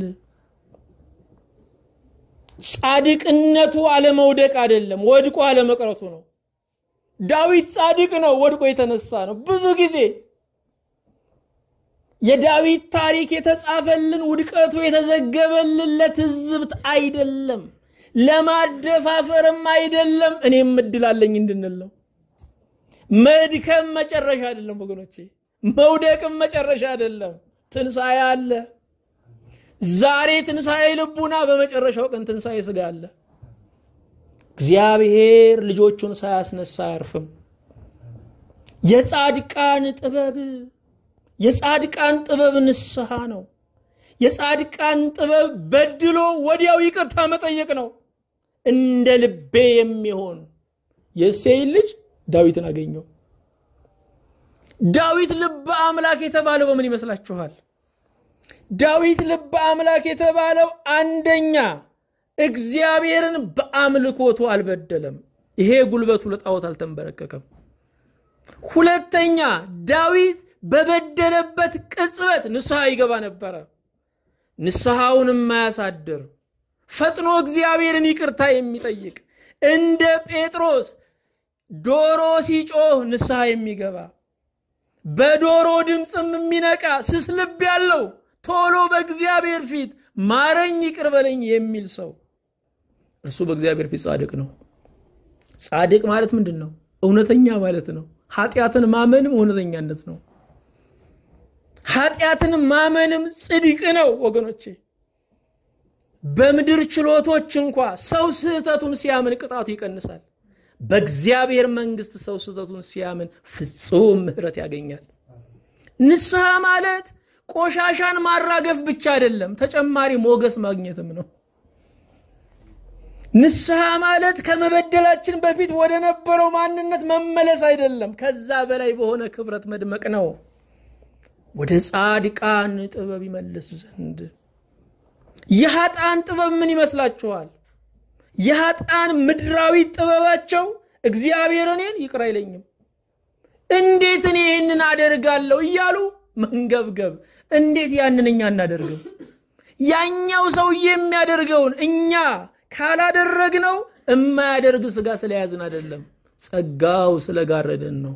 S1: ጻድቅነቱ አለመውደቅ አይደለም ወድቆ አለመቅረቱ ነው ዳዊት ጻድቅ ነው ወድቆ የተነሳ ነው ብዙ ጊዜ የዳዊት ታሪክ የተጻፈልን ውድቀቱ የተዘገበልን ለትዝብት አይደለም ለማደፋፈርም አይደለም እኔም እድላለኝ እንድንል ነው መድከም መጨረሻ አይደለም ወገኖቼ መውደቅም መጨረሻ አይደለም ትንሣኤ አለ ዛሬ ትንሣኤ ልቡና በመጨረሻው ቀን ትንሣኤ ስጋ አለ እግዚአብሔር ልጆቹን ሳያስነሳ አያርፍም የጻድቃን ጥበብ የጻድቃን ጥበብ ንስሐ ነው የጻድቃን ጥበብ በድሎ ወዲያው ይቅርታ መጠየቅ ነው እንደ ልቤ የሚሆን የእሴይን ልጅ ዳዊትን አገኘው ዳዊት ልበ አምላክ የተባለው በምን ይመስላችኋል ዳዊት ልበ አምላክ የተባለው አንደኛ እግዚአብሔርን በአምልኮቱ አልበደለም ይሄ ጉልበቱ ለጣዖት አልተንበረከከም ሁለተኛ ዳዊት በበደለበት ቅጽበት ንስሐ ይገባ ነበረ ንስሐውን የማያሳድር ፈጥኖ እግዚአብሔርን ይቅርታ የሚጠይቅ እንደ ጴጥሮስ ዶሮ ሲጮህ ንስሐ የሚገባ በዶሮ ድምፅም የሚነቃ ስስ ልብ ያለው ቶሎ በእግዚአብሔር ፊት ማረኝ ይቅር በለኝ የሚል ሰው እርሱ በእግዚአብሔር ፊት ጻድቅ ነው ጻድቅ ማለት ምንድን ነው እውነተኛ ማለት ነው ኃጢአትን ማመንም እውነተኛነት ነው ኃጢአትን ማመንም ጽድቅ ነው ወገኖቼ በምድር ችሎቶች እንኳ ሰው ስህተቱን ሲያምን ቅጣቱ ይቀንሳል በእግዚአብሔር መንግስት ሰው ስህተቱን ሲያምን ፍጹም ምህረት ያገኛል ንስሐ ማለት ቆሻሻን ማራገፍ ብቻ አይደለም ተጨማሪ ሞገስ ማግኘትም ነው ንስሐ ማለት ከመበደላችን በፊት ወደ ነበረው ማንነት መመለስ አይደለም፣ ከዛ በላይ በሆነ ክብረት መድመቅ ነው። ወደ ጻድቃን ጥበብ ይመልስ ዘንድ። የኃጥአን ጥበብ ምን ይመስላችኋል? የኃጥአን ምድራዊ ጥበባቸው እግዚአብሔር እኔን ይቅር አይለኝም፣ እንዴት እኔ ይህንን አደርጋለሁ እያሉ መንገብገብ። እንዴት ያንን እኛ እናደርግም? ያኛው ሰውዬ የሚያደርገውን እኛ ካላደረግነው እማያደርግ ስጋ ስለያዝን አይደለም፣ ጸጋው ስለጋረደን ነው።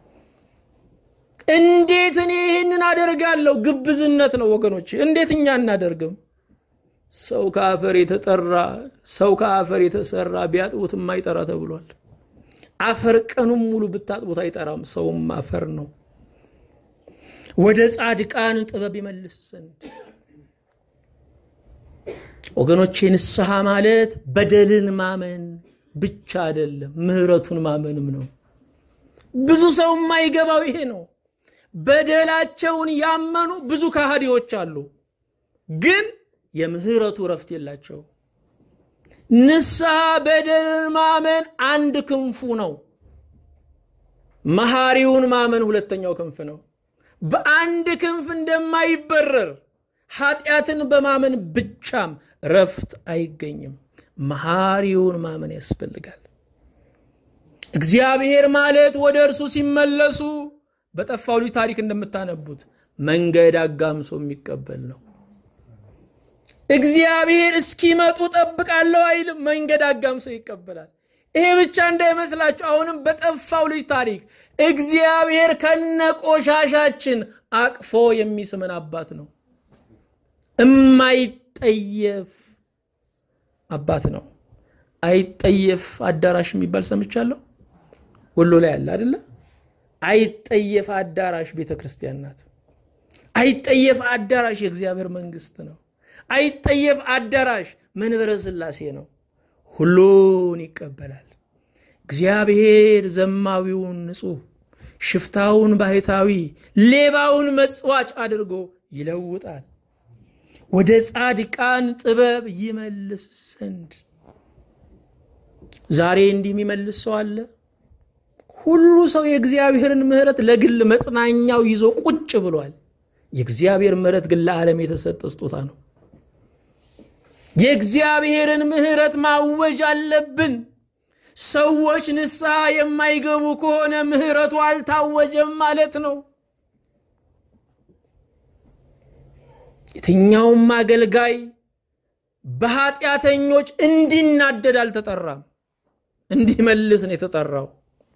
S1: እንዴት እኔ ይህንን አደርጋለሁ? ግብዝነት ነው ወገኖች። እንዴት እኛ እናደርግም? ሰው ከአፈር የተጠራ ሰው ከአፈር የተሰራ ቢያጥቡት የማይጠራ ተብሏል። አፈር ቀኑን ሙሉ ብታጥቡት አይጠራም። ሰውም አፈር ነው። ወደ ጻድቃን ጥበብ ይመልስ ዘንድ ወገኖቼ፣ ንስሐ ማለት በደልን ማመን ብቻ አይደለም፣ ምሕረቱን ማመንም ነው። ብዙ ሰው የማይገባው ይሄ ነው። በደላቸውን ያመኑ ብዙ ከሃዲዎች አሉ፣ ግን የምህረቱ ረፍት የላቸው። ንስሐ በደልን ማመን አንድ ክንፉ ነው። መሐሪውን ማመን ሁለተኛው ክንፍ ነው። በአንድ ክንፍ እንደማይበረር ኃጢአትን በማመን ብቻም ረፍት አይገኝም። መሐሪውን ማመን ያስፈልጋል። እግዚአብሔር ማለት ወደ እርሱ ሲመለሱ በጠፋው ልጅ ታሪክ እንደምታነቡት መንገድ አጋምሶ የሚቀበል ነው። እግዚአብሔር እስኪመጡ ጠብቃለሁ አይልም፣ መንገድ አጋምሶ ይቀበላል። ይሄ ብቻ እንዳይመስላችሁ። አሁንም በጠፋው ልጅ ታሪክ እግዚአብሔር ከነቆሻሻችን አቅፎ የሚስመን አባት ነው። እማይጠየፍ አባት ነው። አይጠየፍ አዳራሽ የሚባል ሰምቻለሁ። ወሎ ላይ አለ አይደለ? አይጠየፍ አዳራሽ ቤተ ክርስቲያን ናት። አይጠየፍ አዳራሽ የእግዚአብሔር መንግስት ነው። አይጠየፍ አዳራሽ መንበረ ሥላሴ ነው። ሁሉን ይቀበላል። እግዚአብሔር ዘማዊውን ንጹሕ፣ ሽፍታውን ባህታዊ፣ ሌባውን መጽዋች አድርጎ ይለውጣል። ወደ ጻድቃን ጥበብ ይመልስ ዘንድ ዛሬ እንዲህ የሚመልስ ሰው አለ? ሁሉ ሰው የእግዚአብሔርን ምሕረት ለግል መጽናኛው ይዞ ቁጭ ብሏል። የእግዚአብሔር ምሕረት ግን ለዓለም የተሰጠ ስጦታ ነው። የእግዚአብሔርን ምሕረት ማወጅ አለብን። ሰዎች ንስሐ የማይገቡ ከሆነ ምሕረቱ አልታወጀም ማለት ነው። የትኛውም አገልጋይ በኃጢአተኞች እንዲናደድ አልተጠራም፣ እንዲመልስ ነው የተጠራው።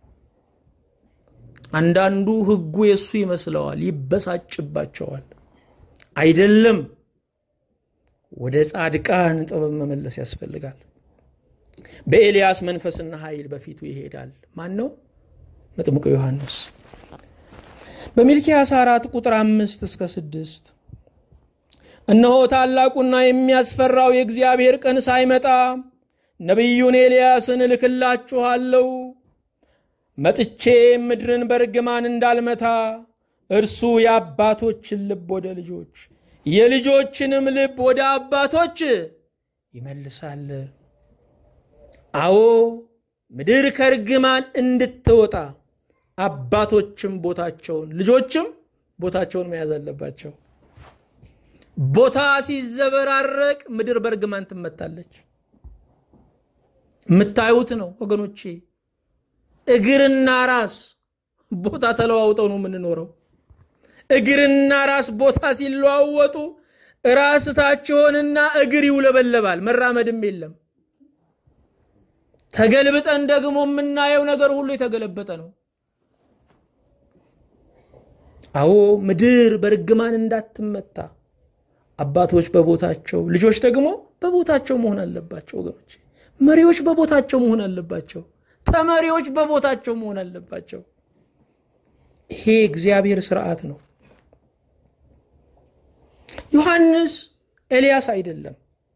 S1: አንዳንዱ ሕጉ የእሱ ይመስለዋል፣ ይበሳጭባቸዋል። አይደለም። ወደ ጻድቃን ጥበብ መመለስ ያስፈልጋል። በኤልያስ መንፈስና ኃይል በፊቱ ይሄዳል። ማን ነው? መጥምቁ ዮሐንስ። በሚልኪያስ አራት ቁጥር አምስት እስከ ስድስት እነሆ ታላቁና የሚያስፈራው የእግዚአብሔር ቀን ሳይመጣ ነቢዩን ኤልያስን እልክላችኋለሁ። መጥቼ ምድርን በርግማን እንዳልመታ እርሱ የአባቶችን ልብ ወደ ልጆች የልጆችንም ልብ ወደ አባቶች ይመልሳል። አዎ ምድር ከርግማን እንድትወጣ አባቶችም ቦታቸውን ልጆችም ቦታቸውን መያዝ አለባቸው። ቦታ ሲዘበራረቅ ምድር በርግማን ትመታለች። የምታዩት ነው ወገኖቼ። እግርና ራስ ቦታ ተለዋውጠው ነው የምንኖረው። እግርና ራስ ቦታ ሲለዋወጡ ራስ ታች ሆንና እግር ይውለበለባል፣ መራመድም የለም። ተገልብጠን ደግሞ የምናየው ነገር ሁሉ የተገለበጠ ነው። አዎ ምድር በርግማን እንዳትመታ አባቶች በቦታቸው ልጆች ደግሞ በቦታቸው መሆን አለባቸው። ወገኖች መሪዎች በቦታቸው መሆን አለባቸው። ተመሪዎች በቦታቸው መሆን አለባቸው። ይሄ እግዚአብሔር ስርዓት ነው። ዮሐንስ ኤልያስ አይደለም።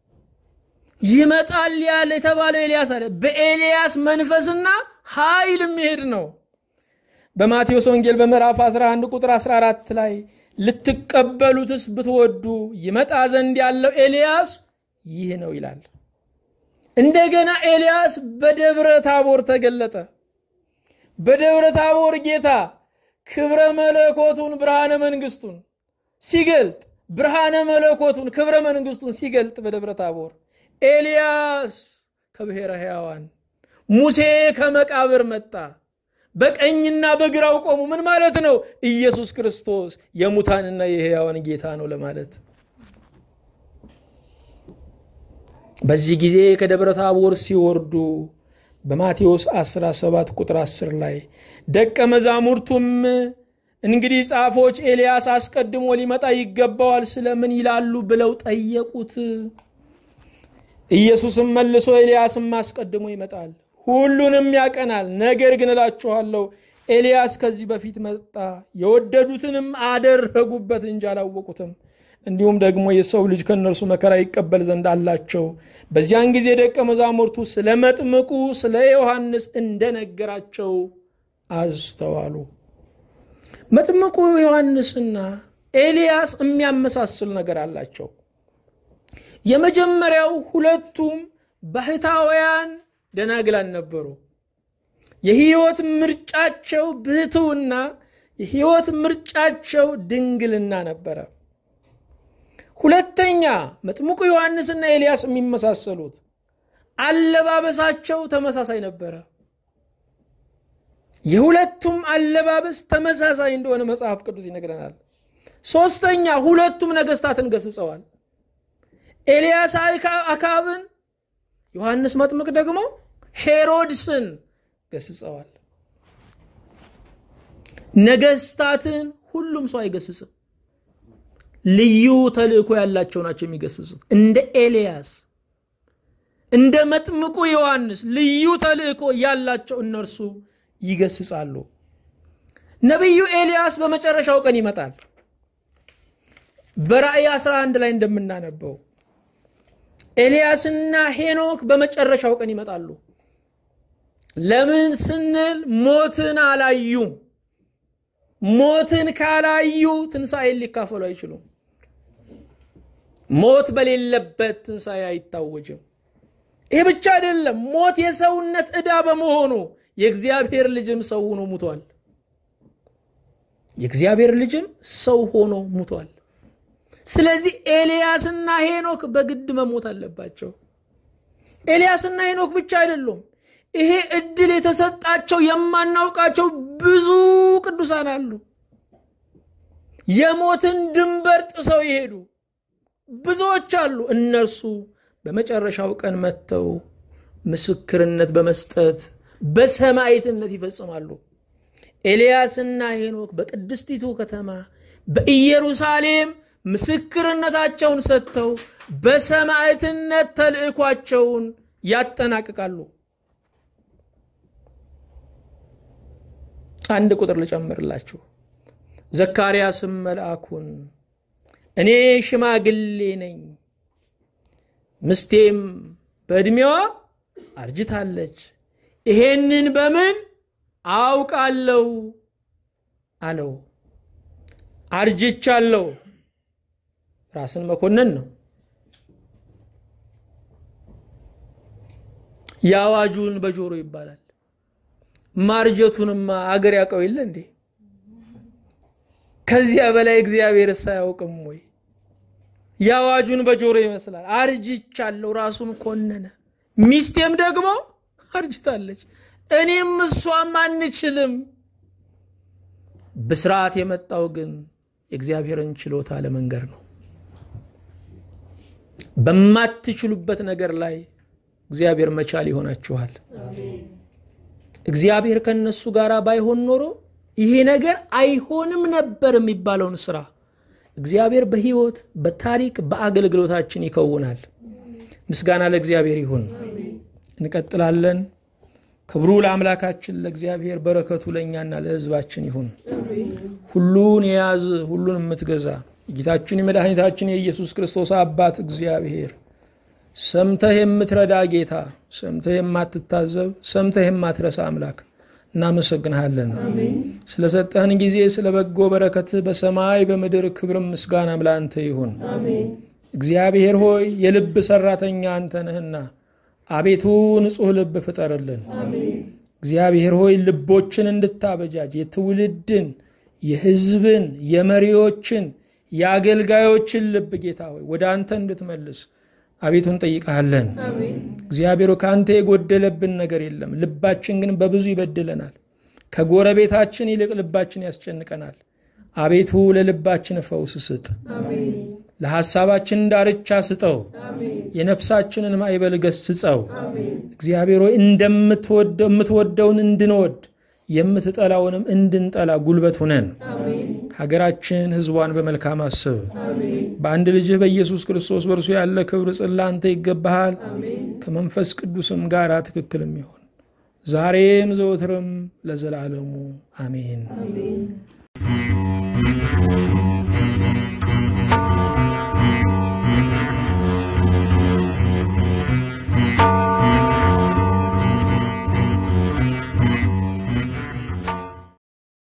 S1: ይመጣል ያለ የተባለው ኤልያስ አለ። በኤልያስ መንፈስና ኃይል የሚሄድ ነው። በማቴዎስ ወንጌል በምዕራፍ 11 ቁጥር 14 ላይ ልትቀበሉትስ ብትወዱ ይመጣ ዘንድ ያለው ኤልያስ ይህ ነው ይላል። እንደገና ኤልያስ በደብረ ታቦር ተገለጠ። በደብረ ታቦር ጌታ ክብረ መለኮቱን ብርሃነ መንግስቱን ሲገልጥ ብርሃነ መለኮቱን ክብረ መንግስቱን ሲገልጥ በደብረ ታቦር ኤልያስ ከብሔረ ሕያዋን ሙሴ ከመቃብር መጣ። በቀኝና በግራው ቆሙ። ምን ማለት ነው? ኢየሱስ ክርስቶስ የሙታንና የሕያዋን ጌታ ነው ለማለት። በዚህ ጊዜ ከደብረ ታቦር ሲወርዱ በማቴዎስ 17 ቁጥር 10 ላይ ደቀ መዛሙርቱም እንግዲህ ጻፎች ኤልያስ አስቀድሞ ሊመጣ ይገባዋል ስለምን ይላሉ ብለው ጠየቁት። ኢየሱስም መልሶ ኤልያስም አስቀድሞ ይመጣል፣ ሁሉንም ያቀናል። ነገር ግን እላችኋለሁ ኤልያስ ከዚህ በፊት መጣ፣ የወደዱትንም አደረጉበት እንጂ አላወቁትም። እንዲሁም ደግሞ የሰው ልጅ ከእነርሱ መከራ ይቀበል ዘንድ አላቸው። በዚያን ጊዜ ደቀ መዛሙርቱ ስለ መጥምቁ ስለ ዮሐንስ እንደነገራቸው አስተዋሉ። መጥምቁ ዮሐንስና ኤልያስ የሚያመሳስል ነገር አላቸው። የመጀመሪያው ሁለቱም ባህታውያን ደናግላን ነበሩ። የህይወት ምርጫቸው ብህትውና፣ የህይወት ምርጫቸው ድንግልና ነበረ። ሁለተኛ መጥምቁ ዮሐንስና ኤልያስ የሚመሳሰሉት አለባበሳቸው ተመሳሳይ ነበረ። የሁለቱም አለባበስ ተመሳሳይ እንደሆነ መጽሐፍ ቅዱስ ይነግረናል። ሶስተኛ ሁለቱም ነገስታትን ገስጸዋል። ኤልያስ አካብን፣ ዮሐንስ መጥምቅ ደግሞ ሄሮድስን ገስጸዋል። ነገስታትን ሁሉም ሰው አይገስጽም። ልዩ ተልእኮ ያላቸው ናቸው የሚገስጹት። እንደ ኤልያስ እንደ መጥምቁ ዮሐንስ ልዩ ተልእኮ ያላቸው እነርሱ ይገስጻሉ። ነቢዩ ኤልያስ በመጨረሻው ቀን ይመጣል። በራእይ 11 ላይ እንደምናነበው ኤልያስና ሄኖክ በመጨረሻው ቀን ይመጣሉ። ለምን ስንል ሞትን አላዩም። ሞትን ካላዩ ትንሣኤን ሊካፈሉ አይችሉም። ሞት በሌለበት ትንሣኤ አይታወጅም። ይህ ብቻ አይደለም። ሞት የሰውነት ዕዳ በመሆኑ የእግዚአብሔር ልጅም ሰው ሆኖ ሙቷል። የእግዚአብሔር ልጅም ሰው ሆኖ ሙቷል። ስለዚህ ኤልያስና ሄኖክ በግድ መሞት አለባቸው። ኤልያስና ሄኖክ ብቻ አይደሉም። ይሄ እድል የተሰጣቸው የማናውቃቸው ብዙ ቅዱሳን አሉ። የሞትን ድንበር ጥሰው ይሄዱ ብዙዎች አሉ። እነርሱ በመጨረሻው ቀን መጥተው ምስክርነት በመስጠት በሰማዕትነት ይፈጽማሉ። ኤልያስና ሄኖክ በቅድስቲቱ ከተማ በኢየሩሳሌም ምስክርነታቸውን ሰጥተው በሰማዕትነት ተልእኳቸውን ያጠናቅቃሉ። አንድ ቁጥር ልጨምርላችሁ። ዘካርያስም መልአኩን እኔ ሽማግሌ ነኝ፣ ምስቴም በዕድሜዋ አርጅታለች፣ ይሄንን በምን አውቃለሁ አለው። አርጅቻለሁ ራስን መኮንን ነው። የአዋጁን በጆሮ ይባላል። ማርጀቱንማ አገር ያውቀው የለ እንዴ? ከዚያ በላይ እግዚአብሔር ሳያውቅም ወይ? የአዋጁን በጆሮ ይመስላል። አርጅቻለሁ ራሱን ኮነነ። ሚስቴም ደግሞ አርጅታለች፣ እኔም እሷም አንችልም። ብስራት የመጣው ግን የእግዚአብሔርን ችሎታ ለመንገር ነው። በማትችሉበት ነገር ላይ እግዚአብሔር መቻል ይሆናችኋል። እግዚአብሔር ከነሱ ጋር ባይሆን ኖሮ ይሄ ነገር አይሆንም ነበር የሚባለውን ስራ እግዚአብሔር በሕይወት በታሪክ በአገልግሎታችን ይከውናል። ምስጋና ለእግዚአብሔር ይሁን። እንቀጥላለን። ክብሩ ለአምላካችን ለእግዚአብሔር፣ በረከቱ ለእኛና ለሕዝባችን ይሁን። ሁሉን የያዝ ሁሉን የምትገዛ የጌታችን የመድኃኒታችን የኢየሱስ ክርስቶስ አባት እግዚአብሔር ሰምተህ የምትረዳ ጌታ፣ ሰምተህ የማትታዘብ፣ ሰምተህ የማትረሳ አምላክ እናመሰግንሃለን። ስለሰጠህን ጊዜ ስለ በጎ በረከትህ በሰማይ በምድር ክብርም ምስጋናም ለአንተ ይሁን። እግዚአብሔር ሆይ የልብ ሰራተኛ አንተ ነህና አቤቱ ንጹሕ ልብ ፍጠርልን። እግዚአብሔር ሆይ ልቦችን እንድታበጃጅ የትውልድን፣ የሕዝብን፣ የመሪዎችን፣ የአገልጋዮችን ልብ ጌታ ሆይ ወደ አንተ እንድትመልስ አቤቱ እንጠይቀሃለን። እግዚአብሔር ከአንተ የጎደለብን ነገር የለም። ልባችን ግን በብዙ ይበድለናል። ከጎረቤታችን ይልቅ ልባችን ያስጨንቀናል። አቤቱ ለልባችን ፈውስ ስጥ። ለሐሳባችን ዳርቻ ስጠው። የነፍሳችንን ማዕበል ገስጸው። እግዚአብሔር ሆይ እንደምትወደውን እንድንወድ የምትጠላውንም እንድንጠላ ጉልበት ሁነን። ሀገራችን ሕዝቧን በመልካም አስብ። በአንድ ልጅህ በኢየሱስ ክርስቶስ በእርሱ ያለ ክብር ጽላ አንተ ይገባሃል። ከመንፈስ ቅዱስም ጋር ትክክልም ይሆን ዛሬም ዘወትርም ለዘላለሙ አሜን።